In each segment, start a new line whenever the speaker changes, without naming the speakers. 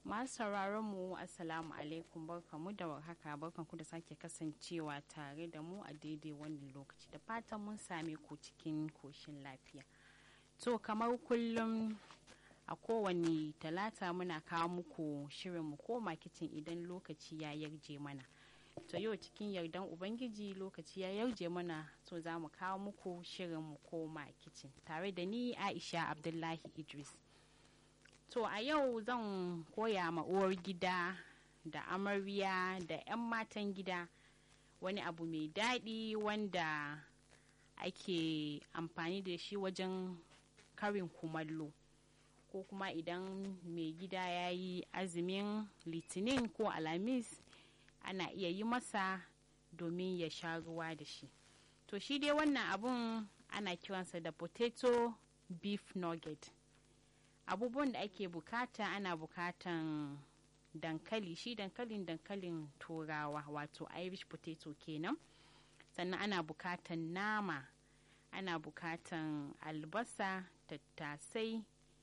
masu sauraron mu assalamu alaikum barkamu da warhaka barkanku da sake kasancewa tare da mu a daidai wannan lokaci da fatan mun same ku cikin koshin lafiya to kamar kullum a kowane talata muna kawo muku shirin mu koma kicin idan lokaci ya yarje mana to yau cikin yardan ubangiji lokaci ya yarje mana to za mu kawo muku shirin mu koma kicin tare da ni aisha abdullahi idris to a yau zan koya ma uwar gida da amarya da 'yan matan gida wani abu mai daɗi wanda ake amfani da shi wajen karin kumallo ko kuma idan mai gida ya yi azumin litinin ko alamis ana iya yi masa domin ya sha ruwa da shi to shi dai wannan abun ana kiransa da potato beef nugget abubuwan da ake bukata ana bukatan dankali shi dankalin dankalin turawa wato irish potato kenan sannan ana bukatan nama ana bukatan albasa tattasai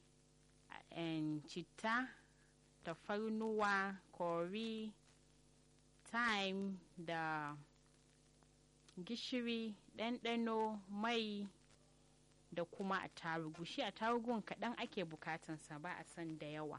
citta tafarnuwa kori thyme da gishiri ɗanɗano mai da kuma attarugu shi attarugun kaɗan ake bukatansa ba a san da yawa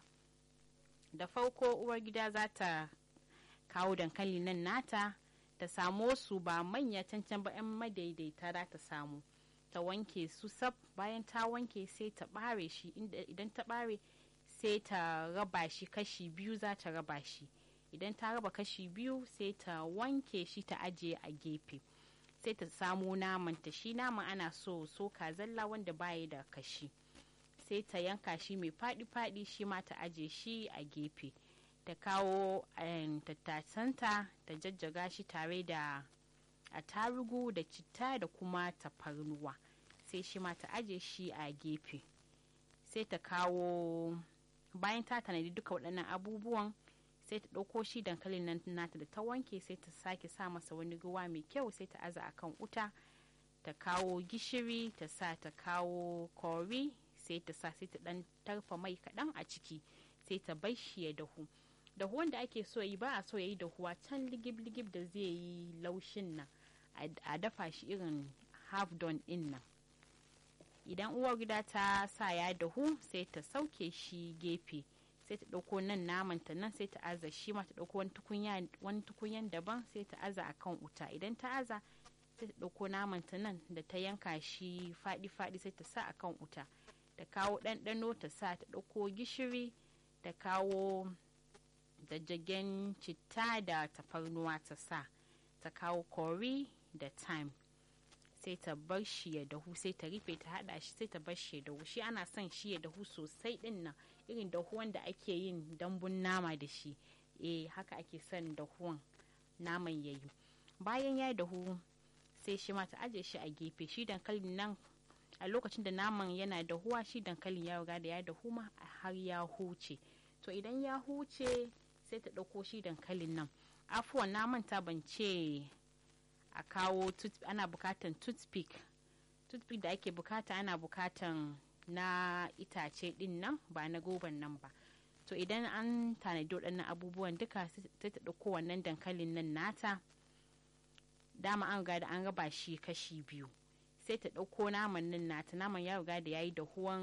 da farko uwar gida za ta kawo dankali nan nata ta samo su ba manya cancan ba 'yan madaidaita za ta samu ta wanke su sab bayan ta wanke sai ta ɓare shi idan ta ɓare sai ta raba shi kashi biyu za ta raba shi idan ta raba kashi biyu sai ta wanke shi ta ajiye a gefe sai ta samo naman ta shi naman ana so soka zalla wanda baya da kashi sai ta yanka shi mai faɗi-faɗi shi ma ta aje shi a gefe ta kawo tattasanta ta jajjaga shi tare da attarugu da citta da kuma tafarnuwa sai shi ma ta aje shi a gefe sai ta kawo bayan ta tanadi duka waɗannan abubuwan sai ta ɗauko shi dankalin nan nata da ta wanke sai ta sake sa masa wani ruwa mai kyau sai ta aza akan wuta ta kawo gishiri ta sa ta kawo kori sai ta sa sai ta ɗan tarfa mai kaɗan a ciki sai ta bar shi ya dahu dahuwan da ake so yi ba a so ya yi dahuwa can ligib-ligib da zai yi laushin nan a dafa shi irin half done in nan idan uwar gida ta sa ya dahu sai ta sauke shi gefe sai ta ɗauko nan naman ta nan sai ta aza shi ma ta ɗauko wani tukunyan daban sai ta aza akan wuta idan ta aza sai ta ɗauko naman ta nan da ta yanka shi faɗi-faɗi sai ta sa akan wuta ta kawo ɗanɗano ta sa ta ɗauko gishiri ta kawo jajjagen citta da tafarnuwa ta sa ta kawo kori da thyme sai ta bar shi ya dahu sai ta rufe ta hada shi sai ta bar shi ya dahu shi ana son shi ya dahu sosai din nan irin dahuwan da ake yin dambun nama da shi eh haka ake son dahuwan naman ya yi bayan ya dahu sai shi ma ta aje shi a gefe shi dankalin nan a lokacin da naman yana dahuwa shi dankalin ya riga da ya dahu ma har ya huce to idan ya huce sai ta ɗauko shi dankalin nan afuwan na manta ban ce a kawo ana bukatan toothpick toothpick da ake bukata ana bukatan na itace din nan ba na goban nan ba to idan an tanadi waɗannan abubuwan duka sai ta ɗauko wannan dankalin nan nata dama an riga da an raba shi kashi biyu sai ta ɗauko naman nan nata naman ya riga da ya yi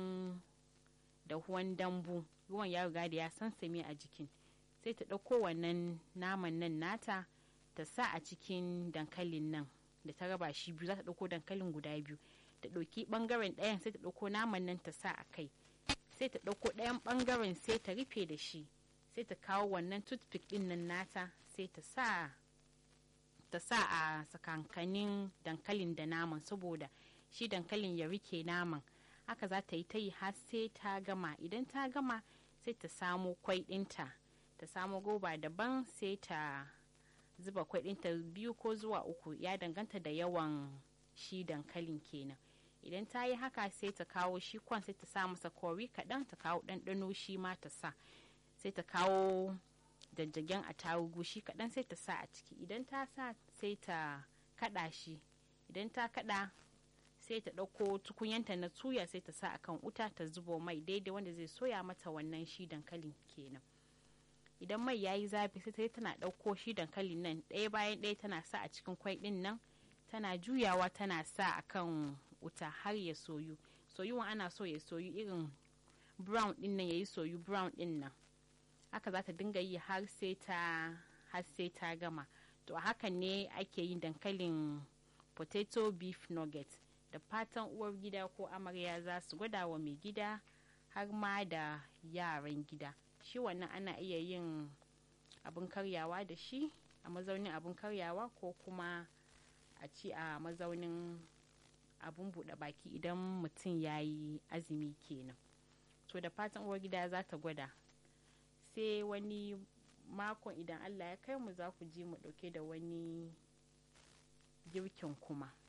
dahuwan dambu ruwan ya riga da ya sansame a jikin sai ta ɗauko wannan naman nan nata ta sa a cikin dankalin nan da ta raba shi biyu za ta ɗauko dankalin guda biyu ta ɗauki ɓangaren ɗayan sai ta ɗauko naman nan ta sa a kai sai ta ɗauko ɗayan ɓangaren sai ta rufe da shi sai ta kawo wannan toothpick ɗin nan nata sai ta sa ta sa a sakankanin dankalin da naman saboda shi dankalin ya rike naman haka za ta yi ta yi har sai ta gama idan ta gama sai ta samo kwai ɗinta ta samo goba daban sai ta zuba kwai ɗinta biyu ko zuwa uku ya danganta da yawan shi dankalin kenan idan ta yi haka sai ta kawo shi kwan sai ta sa masa kori kaɗan ta kawo ɗanɗano shi ma ta sa sai ta kawo jajjagen attarugu shi kaɗan sai ta sa a ciki idan ta sa sai ta kaɗa shi idan ta kaɗa sai ta ɗauko tukunyanta na tuya sai ta sa akan wuta ta zubo mai daidai wanda zai soya mata wannan shi dankalin kenan idan mai yayi zafi sai ta tana ɗauko shi dankalin nan ɗaya bayan ɗaya tana sa a cikin kwai ɗin nan tana juyawa tana sa a kan wuta har ya soyu soyuwan ana so ya soyu irin brown ɗin nan ya yi soyu brown ɗin nan haka za ta dinga yi har sai ta har sai ta gama to a hakan ne ake yin dankalin potato beef nugget da fatan uwar gida ko amarya za su gwada wa mai gida har ma da yaran gida shi wannan ana iya yin abin karyawa da shi a mazaunin abin karyawa ko kuma a ci a mazaunin abin buɗe baki idan mutum ya yi azumi kenan to da fatan uwar gida za ta gwada sai wani makon idan allah ya kai mu za ku ji mu ɗauke da wani girkin kuma